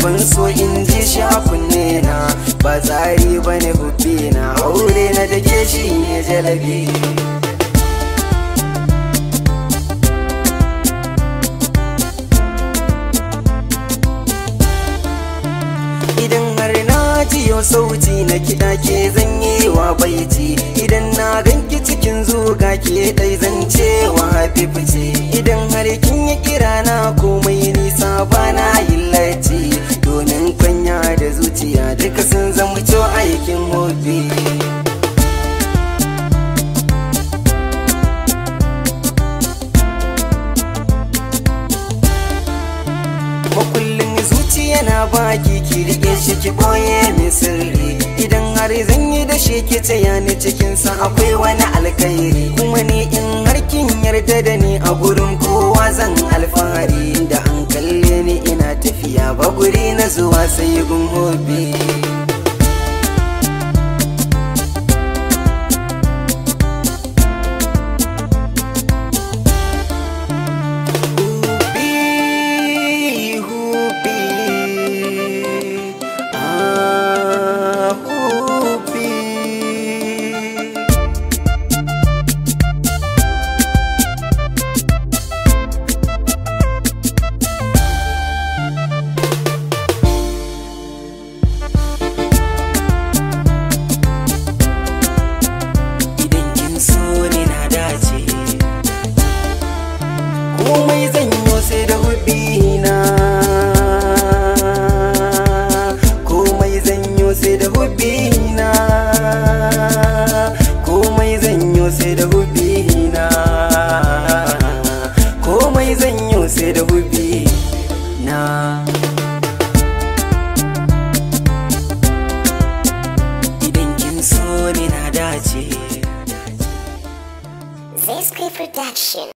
ban so in ji shi a kunne na ba tsari ba ne hubbi na aure na da ke shi ne jalabi idan har na jiyo sauti na kiɗa ke zanyi wa baiti idan na ganki cikin zuga ke ɗai zance wa hafifice idan har kin yi kira na komai nisa ba na yin latti domin kwanya da zuciya duka sun zama aikin hobi makullin zuciya na baki ki rike shi ki boye min sirri idan har zan yi da shi ki taya ni cikin sa akwai wani alkhairi kuma ni in har kin yarda da ni a gurin kowa zan alfahari da an kalle ni ina tafiya ba guri na zuwa sai gun hobi Hubi, hubi, ah, hubi. Idan kin so ni na dace komai zan yi sai da hubina komai zan yi sai da hubina komai zan yi sai da hubina komai zan yi sai da hubina idan kin so ni na dace Zesky Production.